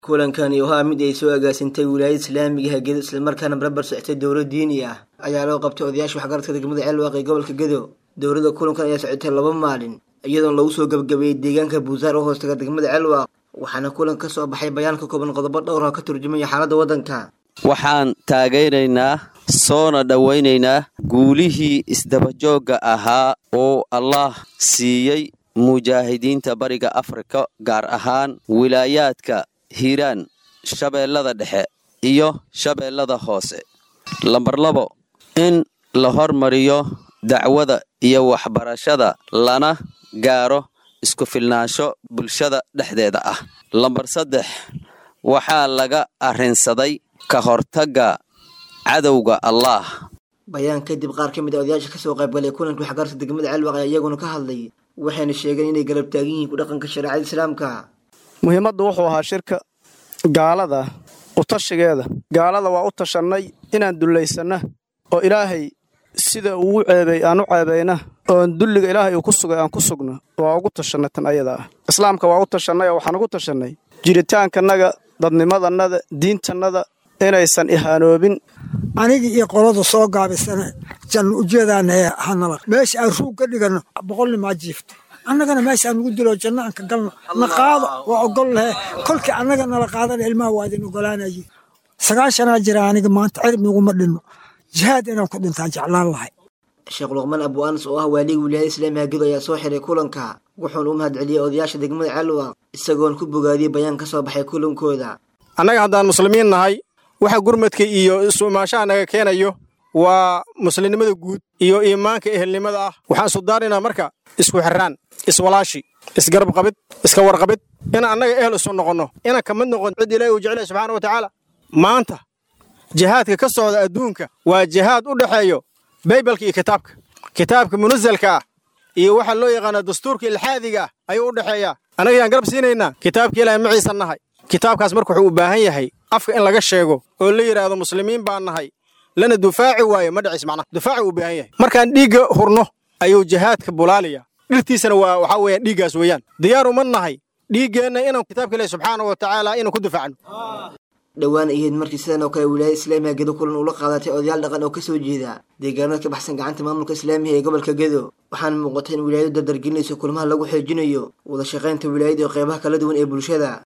kulankani ahaa mid ay soo agaasintay wilaayada islaamiga hagedo islamarkaana barabar socotay dowlad diini ah ayaa loo qabtay odayaasha waxgaradka degmada ceelwaaq ee gobolka gedo dowladda kulankan ayaa socotay laba maalin iyadoona lagu soo gabagabeeyey deegaanka buusaar oo hoostaga degmada ceelwaaq waxaana kulanka ka soo baxay bayaan ka kooban qodobo dhowr oo ka turjumaya xaaladda waddanka waxaan taagaynaynaa soona dhowaynaynaa guulihii isdabajoogga ahaa oo allah siiyey mujaahidiinta bariga afrika gaar ahaan wilaayaadka hiiraan shabeellada dhexe iyo shabeellada hoose lambar labo in la hormariyo dacwada iyo waxbarashada lana gaaro isku filnaansho bulshada dhexdeeda ah lambar saddex waxaa laga arrinsaday ka hortagga cadowga allaah bayaan kadib qaar ka mid a odayaasha kasoo qaybgalay kulanka waxgaradka degmada ceelwaaq ayaa iyaguna ka hadlay waxayna sheegeen inay garab taagan yihiin ku dhaqanka shareecada islaamka muhiimaddu wuxuu ahaa shirka gaalada utashigeeda gaalada waa u tashannay inaan dullaysanna oo ilaahay sida ugu ceebay aan u ceebayna oon dulliga ilaahay uu ku sugay aan ku sugno waa ugu tashannay tan ayada ah islaamka waa u tashannay oo waxaan ugu tashannay jiritaankanaga dadnimadannada diintannada inaysan ihaanoobin anigii iyo qolada soo gaabisana janno ujeedaana hanala meesha aan ruug ka dhiganno boqolnimaa jiifto annagana meeshaan nugu dilo janno aan ka galno na qaado waa ogol lahe kolkii annaga nala qaadana ilmaha waa idin ogolaanaye sagaashanaa jira aniga maanta cirib naguma dhinno jihaad inaan ku dhintaan jeclaan lahay sheekh luqmaan abu anas oo ah waaliga wilaayada islaamiga gedo ayaa soo xiray kulanka wuxuuna u mahad celiyey odayaasha degmada ceelwaaq isagoona ku bogaadiyey bayaan ka soo baxay kulankooda annaga haddaan muslimiin nahay waxa gurmadka iyo isuumaashaha naga keenayo waa muslimnimada guud iyo iimaanka ehelnimada ah waxaan sudaarinaynaa marka isku xirraan iswalaashi isgarab qabid iska warqabid inaan annaga ehel isu noqonno inaan ka mid noqon cid ilaahi uu jeclaya subxaana wa tacaala maanta jihaadka ka socda adduunka waa jihaad u dhexeeyo baybalka iyo kitaabka kitaabka munasalka ah iyo waxaa loo yaqaanaa dastuurka ilxaadiga ah ayuu u dhexeeyaa annaga yaan garab siinaynaa kitaabka ilaahay maciisa nahay kitaabkaas marka wuxuu u baahan yahay afka in laga sheego oo la yidhaahdo muslimiin baan nahay lana dufaaci waayo ma dhacis macnaha dufaaci uu baahan yahay markaan dhiigga hurno ayuu jihaadka bulaaliya dhirtiisana waa waxaa weeyaan dhiiggaas weeyaan diyaar uma nahay dhiiggeenna inaan kitaabka ilaahi subxaana wa tacaala inaan ku difaacno dhowaan ahayd markii sidan oo kale wilaayada islaamiga gedo kulan ula qaadatay odayaal dhaqan oo kasoo jeeda deegaanada ka baxsan gacanta maamulka islaamiga ee gobolka gedo waxaana muuqatay in wilaayadu dardargelinayso kulmaha lagu xoojinayo wada shaqaynta wilaayada iyo qeybaha kala duwan ee bulshada